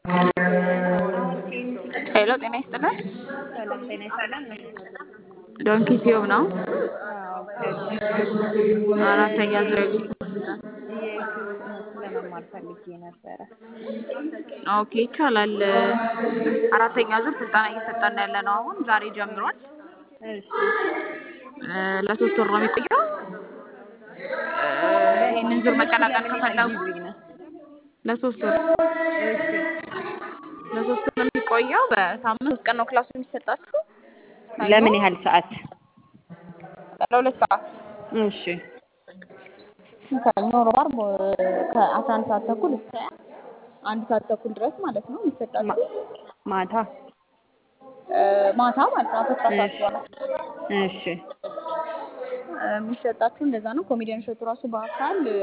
ሄሎ ጤና ይስጥልን። ሰላም ጤና ይስጥልን። ዶንኪ ቲዩብ ነው። አዎ ደውዬ አራተኛ ዙር የዩቲዩብ ስልጠና የዩቲዩብ ትምህርት ለመማር ፈልጌ ነበረ። ኦኬ ይቻላል። አራተኛ ዙር ስልጠና እየሰጠን ያለ ነው። አሁን ዛሬ ጀምሯል። እሺ እ ለሶስት ወር ነው የሚቆየው። እ ይህንን ዙር መቀላቀል ለምን ያህል ከፈለጉ ጊዜ ነው? ለሶስት ወር እሺ ለሶስት ወር ነው የሚቆየው። በሳምንት ሶስት ቀን ነው ክላሱ የሚሰጣችሁ። ሰኞ ለምን ያህል ሰዓት? ለሁለት ሰዓት እሺ ሰኞ፣ ሮብ፣ ዓርብ ከአስራ አንድ ሰዓት ተኩል እስከ አንድ ሰዓት ተኩል ድረስ ማለት ነው ማ- የሚሰጣችሁ ማታ እ ማታ ማለት ነው አስራ ሰዓት እሺ በኋላ እሺ እ የሚሰጣችሁ እንደዛ ነው። ኮሜዲያን እሸቱ ራሱ በአካል እ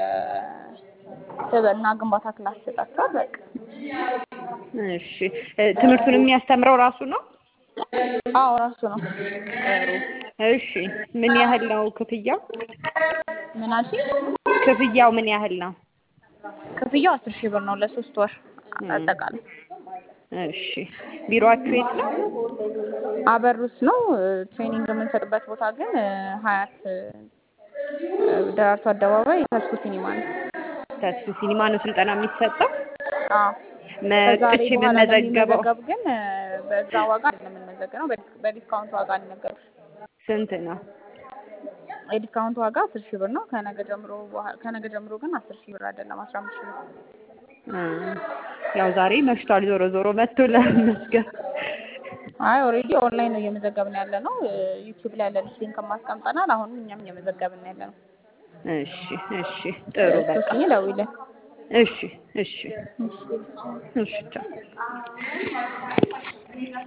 የስብዕና ግንባታ ክላስ ይሰጣችኋል። በቃ እሺ እ ትምህርቱን የሚያስተምረው ራሱ ነው? አዎ ራሱ ነው። ጥሩ እሺ ምን ያህል ነው ክፍያው? ምን አልሽኝ? ክፍያው ምን ያህል ነው? ክፍያው አስር ሺህ ብር ነው ለሶስት ወር እም፣ አጠቃላይ። እሺ ቢሮአችሁ የት ነው? አበሩስ ነው እ ትሬኒንግ የምንሰጥበት ቦታ ግን እ ሀያት እ ደራርቱ አደባባይ ተስፉ ሲኒማ ነው። ተስፉ ሲኒማ ነው ስልጠና የሚሰጠው? አዎ ከዛሬ መጥቼ በኋላ የምመዘገበው ለሚመዘገብ ግን እ በዛ ዋጋ አይደለም የምንመዘገበው፣ በዲስ- በዲስካውንት ዋጋ ልንገርሽ። ስንት ነው? የዲስካውንት ዋጋ አስር ሺህ ብር ነው። ከነገ ጀምሮ በኋላ ከነገ ጀምሮ ግን አስር ሺህ ብር አይደለም አስራ አምስት ሺህ ብር። እ ያው ዛሬ መሽቷል። ዞሮ ዞሮ መጥቶ ለመመዝገብ አይ ኦልሬዲ ኦንላይን ነው እየመዘገብን ያለ ነው። ዩቲዩብ ላይ ያለን ሊንክ ማስቀምጠናል። አሁንም እኛም እየመዘገብን ያለ ነው። እሺ እሺ ጥሩ በቃ ሶስኝ ደውይልን። እሺ እሺ እሺ እሺ ቻው